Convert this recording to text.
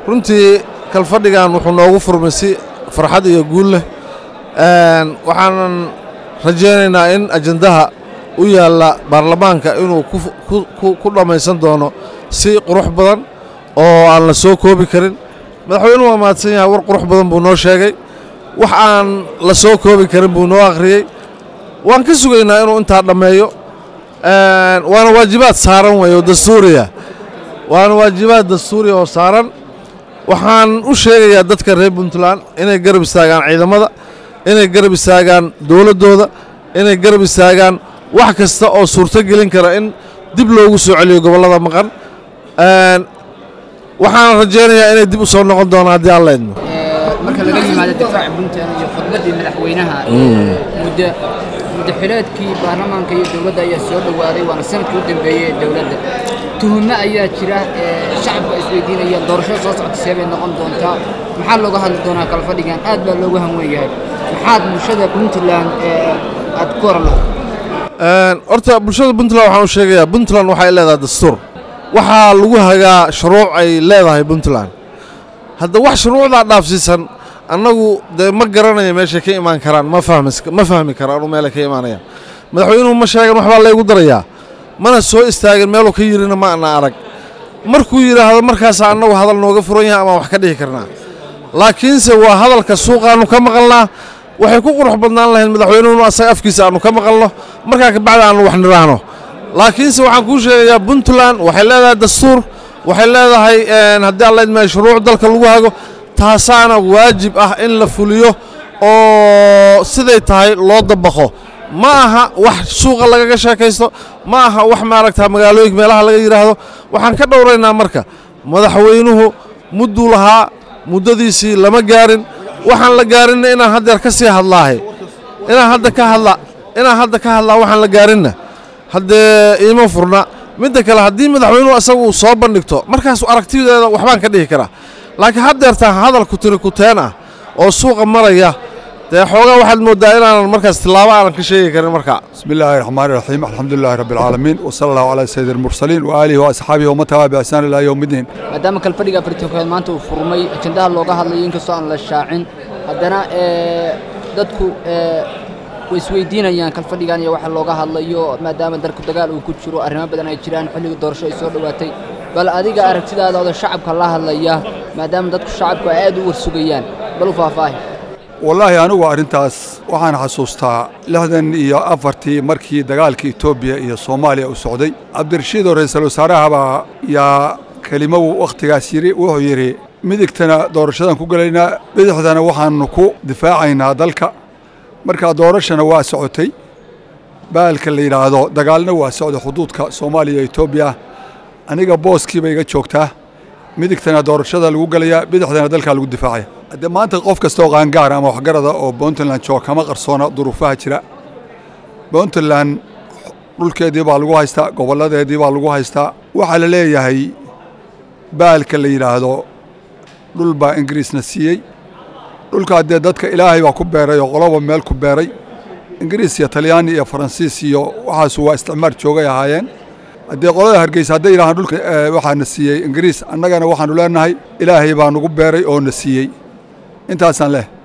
runtii kalfadhigan wuxuu noogu furmay si farxad iyo guul leh waxaanan rajaynaynaa in ajandaha u yaalla baarlamaanka inuu ku dhammaysan doono si qurux badan oo aan la soo koobi karin madaxweynuhu waa mahadsan yahay war qurux badan buu noo sheegay wax aan la soo koobi karin buu noo akhriyey waan ka sugaynaa inuu intaa dhammeeyo waana waajibaad saaran weeye oo dastuuriya waana waajibaad dastuuriya oo saaran waxaan u sheegayaa dadka reer puntland inay garab istaagaan ciidamada inay garab istaagaan dowladdooda inay garab istaagaan wax kasta oo suurto gelin kara in dib loogu soo celiyo gobollada maqan waxaan rajaynayaa inay dib u soo noqon doonaan haddii alla idmo marka laga yimaado difaaca puntland iyo khudbaddii madaxweynaha muddo muddaxileedkii baarlamaanka iyo dowladda ayaa soo dhowaaday waana sanadkii u dambeeyey ee dowladda tuhummo ayaa jira shacabka isweydiinayaan doorashada soo socota see bay noqon doontaa maxaa looga hadli doonaa kala fadhigan aad baa loogu hanwen yahay maxaad bulshada puntland aad ku oran lahayd horta bulshada puntland waxaan u sheegayaa puntland waxay leedahay dastuur waxaa lagu hagaa shuruuc ay leedahay puntland hadda wax shuruucdaa dhaafsiisan annagu dee ma garanaya meeshay ka imaan karaan ma ma fahmi karaan meelay ka imaanayaan madaxweynuhu ma sheegan waxbaa laygu darayaa mana soo istaagin meeluu ka yidhina ma ana arag markuu yidhaahdo markaasaa annagu hadal nooga furan yahay amaan wax ka dhihi karnaa laakiinse waa hadalka suuqaannu ka maqalnaa waxay ku qurux badnaan lahayd madaxweynuhunu asaga afkiisa aannu ka maqalno markaa kabacdi aannu wax nidhaahno laakiinse waxaan kuu sheegayaa puntland waxay leedahay dastuur waxay leedahay haddii alla idmaayo shuruuc dalka lagu hago taasaana waajib ah in la fuliyo oo siday tahay loo dabaqo ma aha wax suuqa lagaga sheekaysto ma aha wax maaragta magaalooyinka meelaha laga yidhaahdo waxaan ka dhowraynaa marka madaxweynuhu mudduu lahaa muddadiisii lama gaarin waxaan la gaarinna inaan haddeer ka sii hadlaahay inaan hadda ka hadla inaan hadda ka hadlaa waxaan la gaarinna haddee iima furna midda kale haddii madaxweynuhu asagu uu soo bandhigto markaas aragtideeda waxbaan ka dhihi karaa laakiin haddeertaan hadalku tiri kuteen ah oo suuqa maraya dee xoogaa waxaad mooddaa inaanan markaas tillaabo aanan ka sheegi karin markaa بسم الله الرحمن الرحيم الحمد لله رب العالمين وصلى الله على سيد المرسلين وآله وأصحابه ومن تبع بإحسان إلى يوم الدين maadaama kalfadhiga afartookeed maanta uu furmay ajandaha looga hadlayo inkastoo aan la shaacin haddana dadku way isweydiinayaan kalfadhigan iyo waxa looga hadlayo maadaama dalku dagaal uu ku jiro arrimo badan ay jiraan xilliga doorasho ay soo dhowaatay bal adiga aragtidaada oo shacabka la hadlaya maadaama dadku shacabku ay aad u warsugayaan bal u faahfaahi والله أنا أرنتاس waxaan xasuustaa lixdan iyo afartii markii dagaalka Itoobiya iyo Soomaaliya uu socday Cabdirashiid oo ra'iisul wasaaraha yaa kelimo waqtigaas yiri wuxuu yiri midigtana doorashadan ku galaynaa bidixdana waxaanu ku difaacaynaa dalka marka doorashana waa socotay baalka la yidhaahdo dagaalna waa socday xuduudka Soomaaliya iyo Itoobiya aniga booskiiba iga joogtaa midigtana doorashada lagu galayaa bidixdana dalka lagu difaacaya haddee maanta qof kasta oo qaangaar ama waxgarada oo puntland jooga kama qarsoona duruufaha jira puntland dhulkeedii baa lagu haystaa gobolladeedii baa lagu haystaa waxaa la leeyahay baalka la yidhaahdo dhul baa ingiriisna siiyey dhulkaa dee dadka ilaahay baa ku beeray oo qoloba meel ku beeray ingiriis iyo talyaani iyo faransiis iyo waxaasu waa isticmaar joogay ahaayeen haddii qolada hargeysa hadday yidhahaan dhulka waxaana siiyey ingiriis annagana waxaanu leenahay ilaahay baa nagu beeray oo na siiyey intaasaan leh